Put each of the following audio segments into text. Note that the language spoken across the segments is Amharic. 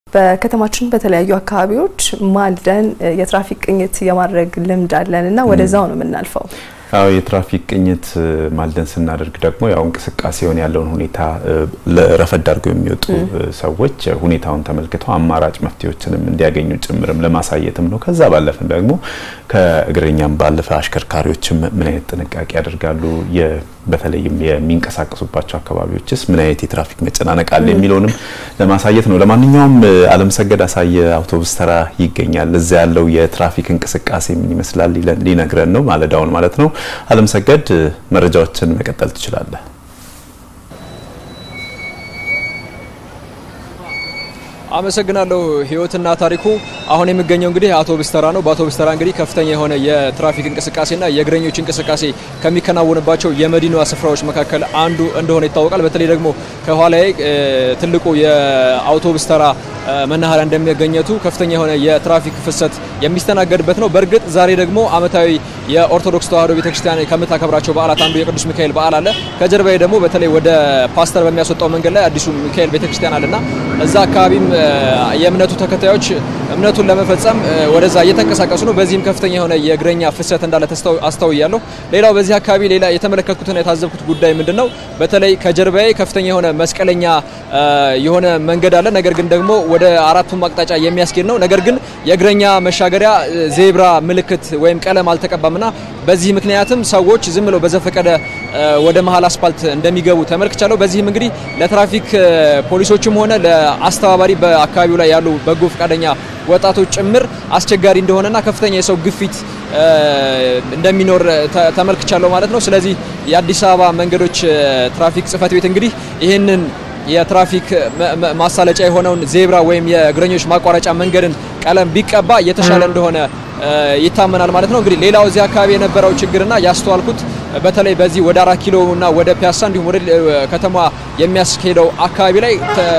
በከተማችን በተለያዩ አካባቢዎች ማልደን የትራፊክ ቅኝት የማድረግ ልምድ አለን እና ወደዛው ነው የምናልፈው። አዎ የትራፊክ ቅኝት ማልደን ስናደርግ ደግሞ ያው እንቅስቃሴውን ያለውን ሁኔታ ረፈድ አድርገው የሚወጡ ሰዎች ሁኔታውን ተመልክተው አማራጭ መፍትሄዎችንም እንዲያገኙ ጭምርም ለማሳየትም ነው። ከዛ ባለፍም ደግሞ ከእግረኛም ባለፈ አሽከርካሪዎችም ምን አይነት ጥንቃቄ ያደርጋሉ፣ በተለይም የሚንቀሳቀሱባቸው አካባቢዎችስ ምን አይነት የትራፊክ መጨናነቅ አለ የሚለውንም ለማሳየት ነው። ለማንኛውም አለምሰገድ አሳየ አውቶቡስ ተራ ይገኛል። እዛ ያለው የትራፊክ እንቅስቃሴ ምን ይመስላል ሊነግረን ነው ማለዳውን ማለት ነው። አለምሰገድ መረጃዎችን መቀጠል ትችላለህ። አመሰግናለሁ ህይወትና ታሪኩ። አሁን የሚገኘው እንግዲህ አውቶቡስ ተራ ነው። በአውቶቡስ ተራ እንግዲህ ከፍተኛ የሆነ የትራፊክ እንቅስቃሴና የእግረኞች እንቅስቃሴ ከሚከናወንባቸው የመዲናዋ ስፍራዎች መካከል አንዱ እንደሆነ ይታወቃል። በተለይ ደግሞ ከኋላዬ ትልቁ የአውቶቡስ ተራ መናኸሪያ እንደሚገኘቱ ከፍተኛ የሆነ የትራፊክ ፍሰት የሚስተናገድበት ነው። በእርግጥ ዛሬ ደግሞ ዓመታዊ የኦርቶዶክስ ተዋሕዶ ቤተክርስቲያን ከምታከብራቸው በዓላት አንዱ የቅዱስ ሚካኤል በዓል አለ። ከጀርባዬ ደግሞ በተለይ ወደ ፓስተር በሚያስወጣው መንገድ ላይ አዲሱ ሚካኤል ቤተክርስቲያን አለና እዛ አካባቢም የእምነቱ ተከታዮች እምነቱን ለመፈጸም ወደዛ እየተንቀሳቀሱ ነው። በዚህም ከፍተኛ የሆነ የእግረኛ ፍሰት እንዳለ አስተውያለሁ። ሌላው በዚህ አካባቢ ሌላ የተመለከትኩትና የታዘብኩት ጉዳይ ምንድን ነው? በተለይ ከጀርባዬ ከፍተኛ የሆነ መስቀለኛ የሆነ መንገድ አለ። ነገር ግን ደግሞ ወደ አራቱም አቅጣጫ የሚያስኬድ ነው። ነገር ግን የእግረኛ መሻገሪያ ዜብራ ምልክት ወይም ቀለም አልተቀባምና በዚህ ምክንያትም ሰዎች ዝም ብለው በዘፈቀደ ወደ መሀል አስፓልት እንደሚገቡ ተመልክቻለሁ። በዚህም እንግዲህ ለትራፊክ ፖሊሶችም ሆነ ለአስተባባሪ በአካባቢው ላይ ያሉ በጎ ፈቃደኛ ወጣቶች ጭምር አስቸጋሪ እንደሆነና ከፍተኛ የሰው ግፊት እንደሚኖር ተመልክቻለሁ ማለት ነው። ስለዚህ የአዲስ አበባ መንገዶች ትራፊክ ጽሕፈት ቤት እንግዲህ ይህንን የትራፊክ ማሳለጫ የሆነውን ዜብራ ወይም የእግረኞች ማቋረጫ መንገድን ቀለም ቢቀባ የተሻለ እንደሆነ ይታመናል ማለት ነው። እንግዲህ ሌላው እዚህ አካባቢ የነበረው ችግርና ያስተዋልኩት በተለይ በዚህ ወደ አራት ኪሎ እና ወደ ፒያሳ እንዲሁም ወደ ከተማ የሚያስኬደው አካባቢ ላይ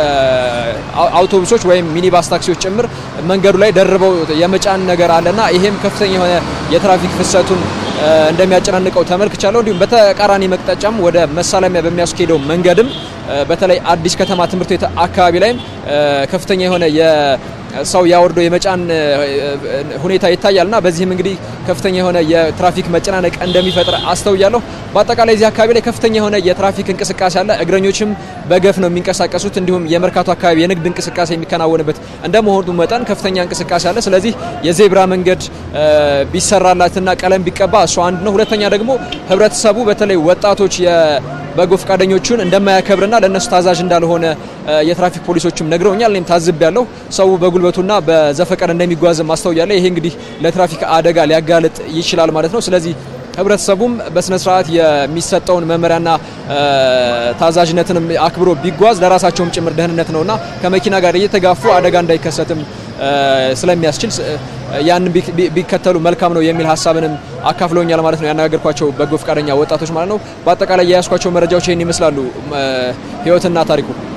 አውቶቡሶች ወይም ሚኒባስ ታክሲዎች ጭምር መንገዱ ላይ ደርበው የመጫን ነገር አለና ይሄም ከፍተኛ የሆነ የትራፊክ ፍሰቱን እንደሚያጨናንቀው ተመልክቻለሁ። እንዲሁም በተቃራኒ መቅጣጫም ወደ መሳለሚያ በሚያስኬደው መንገድም በተለይ አዲስ ከተማ ትምህርት ቤት አካባቢ ላይም ከፍተኛ የሆነ ሰው ያወርዶ የመጫን ሁኔታ ይታያልና በዚህም እንግዲህ ከፍተኛ የሆነ የትራፊክ መጨናነቅ እንደሚፈጥር አስተውያለሁ። በአጠቃላይ እዚህ አካባቢ ላይ ከፍተኛ የሆነ የትራፊክ እንቅስቃሴ አለ። እግረኞችም በገፍ ነው የሚንቀሳቀሱት። እንዲሁም የመርካቶ አካባቢ የንግድ እንቅስቃሴ የሚከናወንበት እንደመሆኑ መጠን ከፍተኛ እንቅስቃሴ አለ። ስለዚህ የዜብራ መንገድ ቢሰራላትና ቀለም ቢቀባ እሱ አንድ ነው። ሁለተኛ ደግሞ ህብረተሰቡ በተለይ ወጣቶች በጎ ፈቃደኞቹን እንደማያከብርና ለእነሱ ታዛዥ እንዳልሆነ የትራፊክ ፖሊሶችም ነግረውኛል። እኔም ታዝቤያለሁ። ሰው በጉልበቱና በዘፈቀድ እንደሚጓዝ ማስተውያለሁ። ይሄ እንግዲህ ለትራፊክ አደጋ ሊያጋልጥ ይችላል ማለት ነው። ስለዚህ ህብረተሰቡም በስነ ስርዓት የሚሰጠውን መመሪያና ታዛዥነትንም አክብሮ ቢጓዝ ለራሳቸውም ጭምር ደህንነት ነውና ከመኪና ጋር እየተጋፉ አደጋ እንዳይከሰትም ስለሚያስችል ያን ቢከተሉ መልካም ነው የሚል ሀሳብንም አካፍለውኛል ማለት ነው ያነጋገርኳቸው በጎ ፈቃደኛ ወጣቶች ማለት ነው። በአጠቃላይ የያዝኳቸው መረጃዎች ይህን ይመስላሉ። ህይወትና ታሪኩ